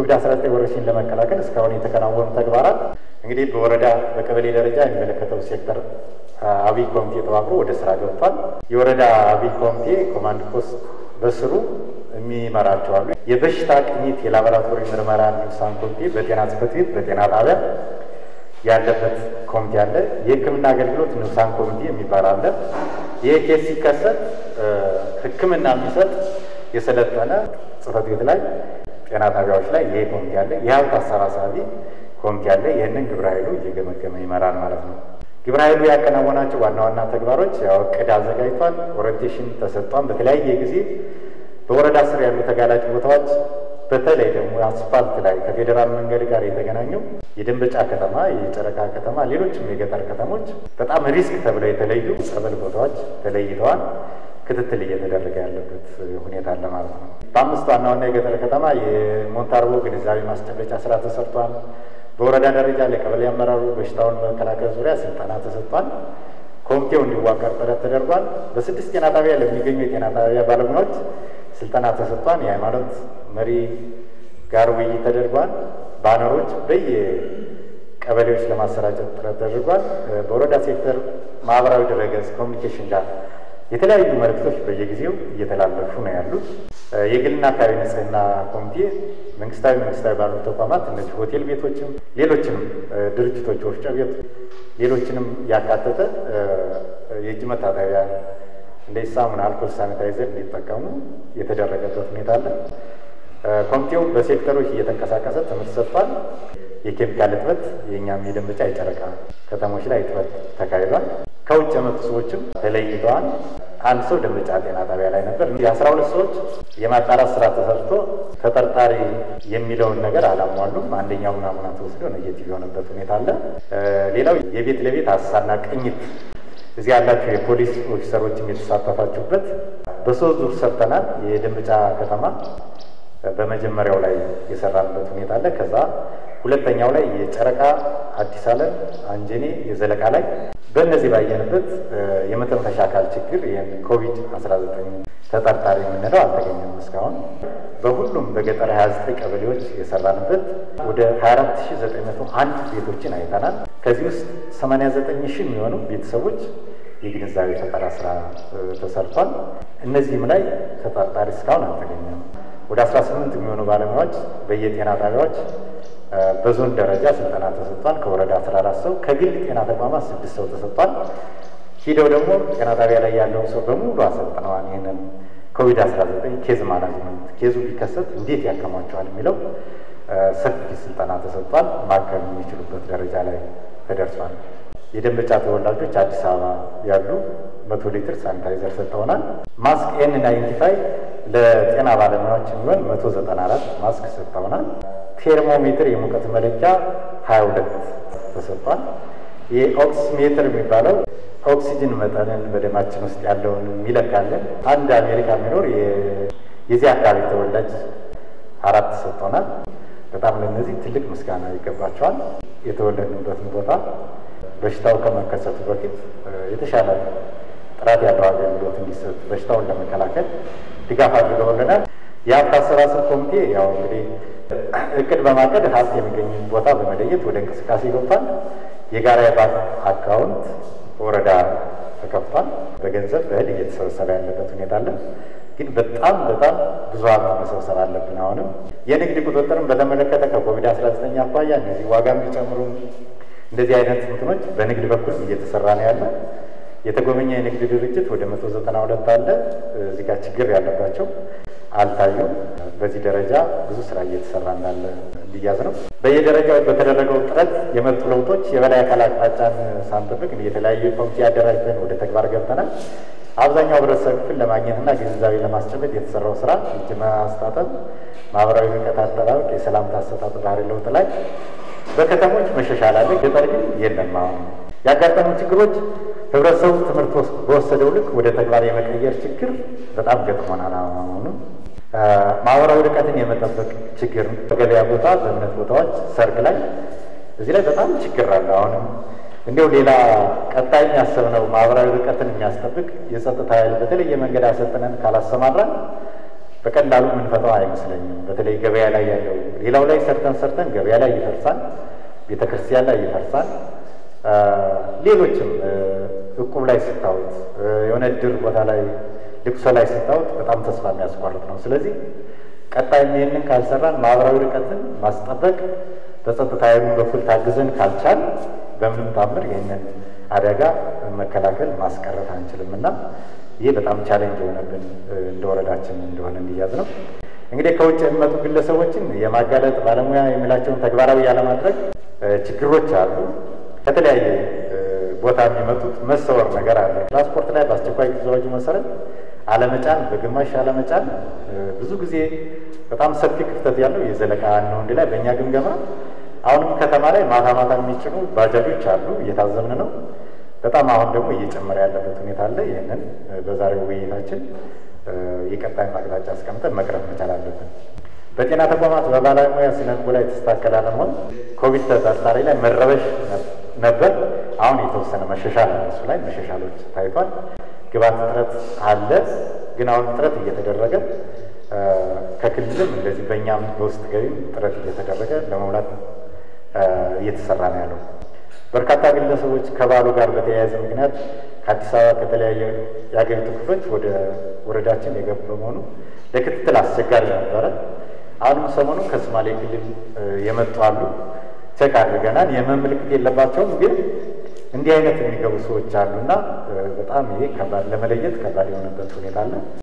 የኮቪድ-19 ወረርሽኝ ለመከላከል እስካሁን የተከናወኑ ተግባራት እንግዲህ በወረዳ በቀበሌ ደረጃ የሚመለከተው ሴክተር አብይ ኮሚቴ ተዋቅሮ ወደ ስራ ገብቷል። የወረዳ አብይ ኮሚቴ ኮማንድ ፖስት በስሩ የሚመራቸው አሉ። የበሽታ ቅኝት የላቦራቶሪ ምርመራ ንዑሳን ኮሚቴ በጤና ጽሕፈት ቤት በጤና ጣቢያ ያለበት ኮሚቴ አለ። የሕክምና አገልግሎት ንዑሳን ኮሚቴ የሚባል አለ። ይህ ኬስ ሲከሰት ሕክምና የሚሰጥ የሰለጠነ ጽሕፈት ቤት ላይ ጤና ጣቢያዎች ላይ ይሄ ኮሚቴ አለ። የሀብት አሰባሳቢ ኮሚቴ አለ። ይህንን ግብረ ኃይሉ እየገመገመ ይመራል ማለት ነው። ግብረ ኃይሉ ያከናወናቸው ዋና ዋና ተግባሮች ያው እቅድ አዘጋጅቷል። ኦሪንቴሽን ተሰጥቷል። በተለያየ ጊዜ በወረዳ ስር ያሉ ተጋላጭ ቦታዎች በተለይ ደግሞ አስፋልት ላይ ከፌዴራል መንገድ ጋር የተገናኘው የደንበጫ ከተማ፣ የጨረቃ ከተማ፣ ሌሎችም የገጠር ከተሞች በጣም ሪስክ ተብለው የተለዩ ጸበል ቦታዎች ተለይተዋል። ክትትል እየተደረገ ያለበት ሁኔታ አለ ማለት ነው። በአምስት ዋና ዋና የገጠር ከተማ የሞንታርቦ ግንዛቤ ማስጨበጫ ስራ ተሰርቷል። በወረዳ ደረጃ ለቀበሌ አመራሩ በሽታውን መከላከል ዙሪያ ስልጠና ተሰጥቷል። ኮሚቴው እንዲዋቀር ጥረት ተደርጓል። በስድስት ጤና ጣቢያ ለሚገኙ የጤና ጣቢያ ባለሙያዎች ስልጠና ተሰጥቷል። የሃይማኖት መሪ ጋር ውይይት ተደርጓል። ባነሮች በየቀበሌዎች ለማሰራጨት ጥረት ተደርጓል። በወረዳ ሴክተር ማህበራዊ ድረገጽ ኮሚኒኬሽን ጋር የተለያዩ መልእክቶች በየጊዜው እየተላለፉ ነው ያሉት። የግልና አካባቢ ንጽህና ኮሚቴ መንግስታዊ መንግስታዊ ባሉ ተቋማት እነዚህ ሆቴል ቤቶችም ሌሎችንም ድርጅቶች ወፍጮ ቤት ሌሎችንም ያካተተ የእጅ መታጠቢያ እንደ ሳሙና፣ አልኮል፣ ሳኒታይዘር እንዲጠቀሙ የተደረገበት ሁኔታ አለ። ኮሚቴው በሴክተሮች እየተንቀሳቀሰ ትምህርት ሰጥቷል። የኬሚካል እጥበት የእኛም የደንበጫ የጨረቃ ከተሞች ላይ እጥበት ተካሂዷል። ከውጭ የመጡ ሰዎችም ተለይተዋል። አንድ ሰው ደንበጫ ጤና ጣቢያ ላይ ነበር። የአስራ ሁለት ሰዎች የማጣራት ስራ ተሰርቶ ተጠርጣሪ የሚለውን ነገር አላሟሉም። አንደኛው ናሙና ተወስዶ ኔጌቲቭ የሆነበት ሁኔታ አለ። ሌላው የቤት ለቤት አሳና ቅኝት እዚህ ያላችሁ የፖሊስ ኦፊሰሮችም የተሳተፋችሁበት በሶስት ዙር ሰርተናል። የደንበጫ ከተማ በመጀመሪያው ላይ የሰራንበት ሁኔታ አለ። ከዛ ሁለተኛው ላይ የጨረቃ አዲስ ዓለም አንጀኔ የዘለቃ ላይ በእነዚህ ባየንበት የመተንፈሻ አካል ችግር ይህን ኮቪድ 19 ተጠርጣሪ የምንለው አልተገኘም እስካሁን። በሁሉም በገጠር 29 ቀበሌዎች የሰራንበት ወደ 24901 ቤቶችን አይተናል። ከዚህ ውስጥ 89 ሺህ የሚሆኑ ቤተሰቦች የግንዛቤ ፈጠራ ስራ ተሰርቷል። እነዚህም ላይ ተጠርጣሪ እስካሁን አልተገኘም። ወደ 18 የሚሆኑ ባለሙያዎች በየጤና ጣቢያዎች በዞን ደረጃ ስልጠና ተሰጥቷል። ከወረዳ 14 ሰው ከግል ጤና ተቋማት ስድስት ሰው ተሰጥቷል። ሂደው ደግሞ ጤና ጣቢያ ላይ ያለውን ሰው በሙሉ አሰልጥነዋል። ይህንን ኮቪድ 19 ኬዝ ማናጅመንት ኬዙ ቢከሰት እንዴት ያከሟቸዋል የሚለው ሰፊ ስልጠና ተሰጥቷል። ማከም የሚችሉበት ደረጃ ላይ ተደርሷል። የደንበጫ ተወላጆች አዲስ አበባ ያሉ መቶ ሊትር ሳኒታይዘር ሰጥተውናል። ማስክ ኤን ናይንቲ ፋይቭ ለጤና ባለሙያዎች የሚሆን መቶ ዘጠና አራት ማስክ ሰጥተውናል። ቴርሞሜትር የሙቀት መለኪያ ሀያ ሁለት ተሰጥቷል። የኦክሲሜትር የሚባለው ኦክሲጅን መጠንን በደማችን ውስጥ ያለውን የሚለካለን። አንድ አሜሪካ የሚኖር የዚህ አካባቢ ተወላጅ አራት ተሰጥቶናል። በጣም ለእነዚህ ትልቅ ምስጋና ይገባቸዋል። የተወለድንበትን ቦታ በሽታው ከመከሰቱ በፊት የተሻለ ጥራት ያለው አገልግሎት እንዲሰጥ በሽታውን ለመከላከል ድጋፍ አድርገውልናል። የሀብት አሰባሰብ ኮሚቴ ያው እንግዲህ እቅድ በማቀድ ሀብት የሚገኝ ቦታ በመለየት ወደ እንቅስቃሴ ገብቷል። የጋራ የባንክ አካውንት ወረዳ ተከፍቷል። በገንዘብ በእህል እየተሰበሰበ ያለበት ሁኔታ አለ። ግን በጣም በጣም ብዙ ሀብት መሰብሰብ አለብን። አሁንም የንግድ ቁጥጥርን በተመለከተ ከኮቪድ አስራ ዘጠኝ አኳያ እነዚህ ዋጋ የሚጨምሩ እንደዚህ አይነት እንትኖች በንግድ በኩል እየተሰራ ነው ያለ። የተጎበኘ የንግድ ድርጅት ወደ መቶ ዘጠና ሁለት አለ። እዚህ ጋር ችግር ያለባቸው አልታዩም። በዚህ ደረጃ ብዙ ስራ እየተሰራ እንዳለ እንዲያዝ ነው። በየደረጃው በተደረገው ጥረት የመጡ ለውጦች የበላይ አካል አቅጣጫን ሳንጠብቅ የተለያዩ ኮሚቴ አደራጅተን ወደ ተግባር ገብተናል። አብዛኛው ህብረተሰብ ክፍል ለማግኘትና ግንዛቤ ለማስጨበጥ የተሰራው ስራ እጅ ማስታጠብ፣ ማህበራዊ ርቀት አጠባበቅ፣ የሰላምታ አሰጣጥ ባህሪ ለውጥ ላይ በከተሞች መሻሻል አለ። ገጠር ግን የለም። አሁን ያጋጠሙ ችግሮች ህብረተሰቡ ትምህርት በወሰደው ልክ ወደ ተግባር የመቀየር ችግር በጣም ገጥሞናል። አሁንም ማህበራዊ ርቀትን የመጠበቅ ችግር በገበያ ቦታ፣ በእምነት ቦታዎች፣ ሰርግ ላይ እዚህ ላይ በጣም ችግር አለ። አሁንም እንዲሁ ሌላ ቀጣይ የሚያሰብነው ማህበራዊ ርቀትን የሚያስጠብቅ የጸጥታ ኃይል በተለየ መንገድ አሰልጥነን ካላሰማራን በቀላሉ የምንፈታው አይመስለኝም። በተለይ ገበያ ላይ ያለው ሌላው ላይ ሰርተን ሰርተን ገበያ ላይ ይፈርሳል፣ ቤተ ክርስቲያን ላይ ይፈርሳል። ሌሎችም እቁብ ላይ ስታዩት፣ የሆነ እድር ቦታ ላይ ልቅሶ ላይ ስታዩት በጣም ተስፋ የሚያስቆርጥ ነው። ስለዚህ ቀጣይም ይህንን ካልሰራን ማህበራዊ ርቀትን ማስጠበቅ በጸጥታ ኃይሉን በኩል ታግዘን ካልቻል በምንም ታምር ይህንን አደጋ መከላከል ማስቀረት አንችልም እና ይህ በጣም ቻሌንጅ የሆነብን እንደ ወረዳችን እንደሆነ እንዲያዝ ነው። እንግዲህ ከውጭ የሚመጡ ግለሰቦችን የማጋለጥ ባለሙያ የሚላቸውን ተግባራዊ ያለማድረግ ችግሮች አሉ። ከተለያየ ቦታ የሚመጡት መሰወር ነገር አለ። ትራንስፖርት ላይ በአስቸኳይ ጊዜ አዋጁ መሰረት አለመጫን፣ በግማሽ አለመጫን ብዙ ጊዜ በጣም ሰፊ ክፍተት ያለው የዘለቃ ነው እንዲ ላይ በእኛ ግምገማ አሁንም ከተማ ላይ ማታ ማታ የሚጭኑ ባጃጆች አሉ፣ እየታዘብን ነው። በጣም አሁን ደግሞ እየጨመረ ያለበት ሁኔታ አለ። ይህንን በዛሬው ውይይታችን የቀጣይ አቅጣጫ አስቀምጠን መቅረብ መቻል አለብን። በጤና ተቋማት በባለሙያ ስነ ልቦና የተስተካከለ አለመሆን ኮቪድ ተጠርጣሪ ላይ መረበሽ ነበር። አሁን የተወሰነ መሻሻል አለ። እሱ ላይ መሻሻሎች ታይቷል። ግብዓት እጥረት አለ፣ ግን አሁን ጥረት እየተደረገ ከክልልም እንደዚህ በእኛም በውስጥ ገቢም ጥረት እየተደረገ ለመሙላት እየተሰራ ነው ያለው። በርካታ ግለሰቦች ከበዓሉ ጋር በተያያዘ ምክንያት ከአዲስ አበባ ከተለያየ የሀገሪቱ ክፍሎች ወደ ወረዳችን የገቡ በመሆኑ ለክትትል አስቸጋሪ ነበረ። አሁንም ሰሞኑ ከሶማሌ ክልል የመጡ አሉ። ቸክ አድርገናል። የህመም ምልክት የለባቸውም፣ ግን እንዲህ አይነት የሚገቡ ሰዎች አሉና በጣም ይሄ ከባድ ለመለየት ከባድ የሆነበት ሁኔታ አለ።